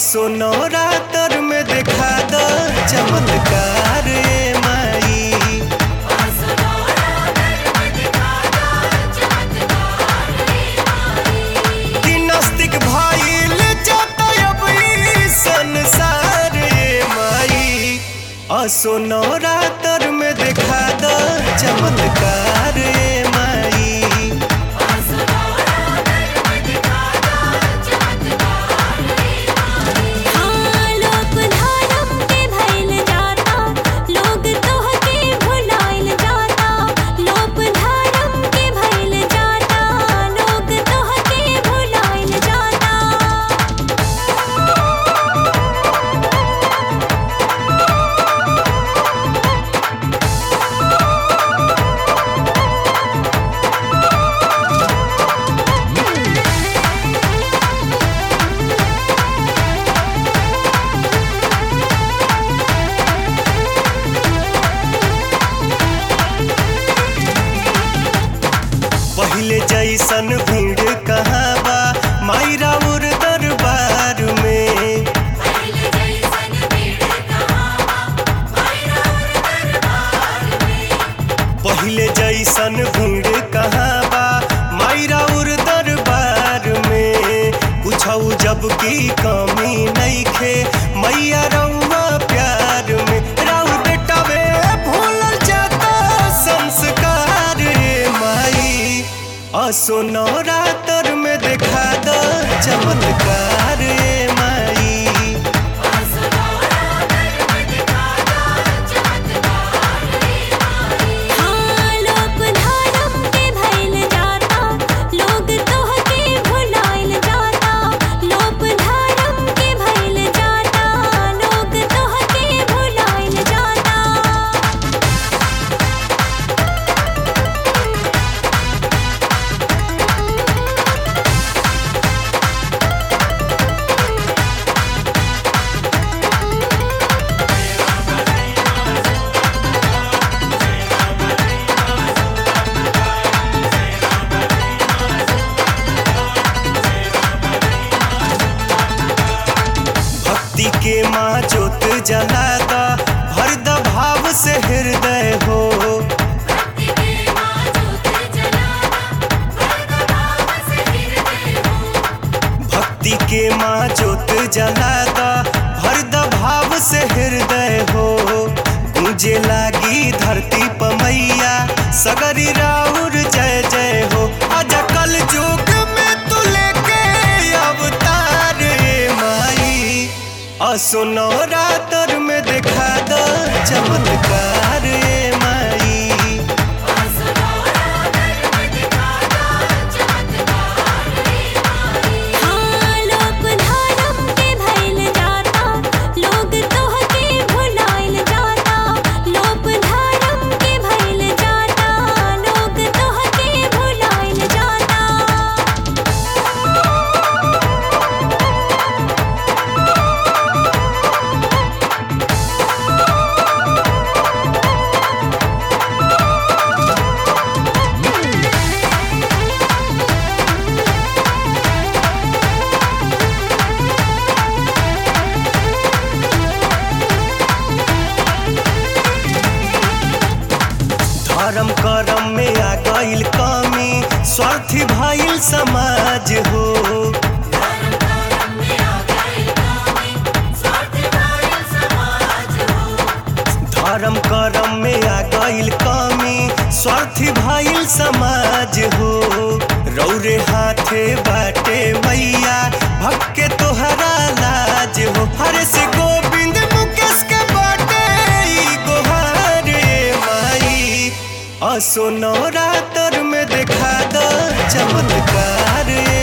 असो नवरात्र में देखा द चमत्कार ए माई कि नास्तिक भइल जाता अब ई संसार ए माई असो नवरात्र में देखा द चमत्कार ए माई हाँ लोक धर्म के भइल जाता लोग तोहके भुलाइल जाता लोक धर्म के भइल जाता लोग तोहके भुलाइल जाता पहिले जैसन भीड़ कहाँ बा माई राउर दरबार में पहिले जैसन भीड़ कहाँ बा माई राउर दरबार में पूछऊ जब की कमी नइखे मैया रउआ प्यार में राउर बेटावे भूलल जाता संस्कार रे माई असो नवरात्र में देखा द चमत्कार रे माई हाँ लोक धर्म के भइल जाता लोग तोहके भुलाइल जाता लोक धर्म के भइल जाता लोग तोहके भुलाइल जाता भक्ति के माँ जोत जलादा भर द भाव से हृदय हो भक्ति के माँ जोत जलादा भर द भाव से हृदय हो गूंजे लागी धरती पमैया सगरी राउर जय जय हो अज कल युग में तू लेके अवतार ए माई असो नवरात्र में देखा द चमत्कार ए माई हाँ लोक धर्म के भइल जाता लोग तोहके भुलाइल जाता लोक धर्म के भइल जाता लोग तोहके भुलाइल जाता धर्म करम में आ गईल कमी स्वार्थी भइल समाज हो धर्म करम में आ गईल कमी स्वार्थी भइल समाज हो रौरे हाथे बाटे मैया भक्के तोहरा लाज हो हरे से गोविंद मुकेश के बाटे ई गोहार ए माई असो नवरात्र में देखा द चमत्कार ए